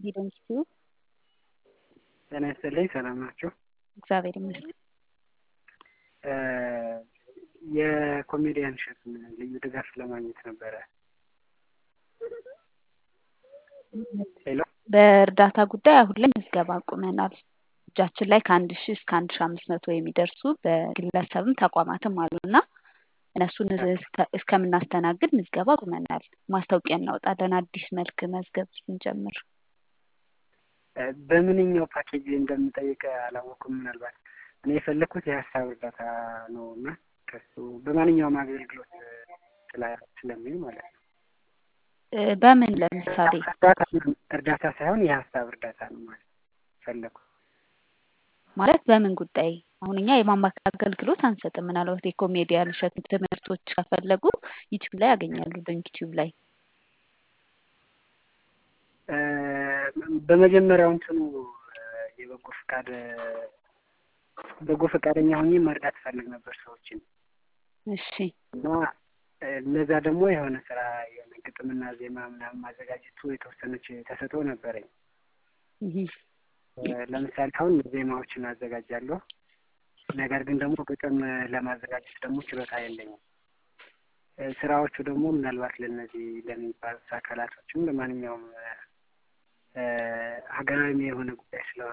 ሂደንስቲዩ ጤና ይስጥልኝ። ሰላም ናቸው? እግዚአብሔር ይመስገን። የኮሜዲያን እሸቱን ልዩ ድጋፍ ለማግኘት ነበረ። ሄሎ በእርዳታ ጉዳይ አሁን ላይ ምዝገባ አቁመናል። እጃችን ላይ ከአንድ ሺህ እስከ አንድ ሺህ አምስት መቶ የሚደርሱ በግለሰብም ተቋማትም አሉና እነሱን እስከምናስተናግድ ምዝገባ አቁመናል። ማስታወቂያ እናወጣለን አዲስ መልክ መዝገብ ስንጀምር። በምንኛው ፓኬጅ እንደምጠይቅ አላወኩም። ምናልባት እኔ የፈለግኩት የሀሳብ እርዳታ ነው እና ከሱ በማንኛውም አገልግሎት ስለሚል ማለት ነው። በምን ለምሳሌ እርዳታ ሳይሆን የሀሳብ እርዳታ ነው ማለት ፈለግኩ። ማለት በምን ጉዳይ? አሁን እኛ የማማከር አገልግሎት አንሰጥም። ምናልባት የኮሜዲያን እሸቱ ትምህርቶች ከፈለጉ ዩቲዩብ ላይ ያገኛሉ። ዶንክ ዩቲዩብ ላይ በመጀመሪያው እንትኑ የበጎ ፈቃድ በጎ ፈቃደኛ ሆኜ መርዳት እፈልግ ነበር ሰዎችን እሺ እና ለዛ ደግሞ የሆነ ስራ የሆነ ግጥምና ዜማ ምናምን ማዘጋጀቱ የተወሰነች ተሰጥኦ ነበረኝ። ለምሳሌ አሁን ዜማዎችን አዘጋጃለሁ። ነገር ግን ደግሞ ግጥም ለማዘጋጀት ደግሞ ችሎታ የለኝም። ስራዎቹ ደግሞ ምናልባት ለእነዚህ ለሚባሉት አካላቶችም ለማንኛውም ሀገራዊ የሆነ ጉዳይ ስለሆነ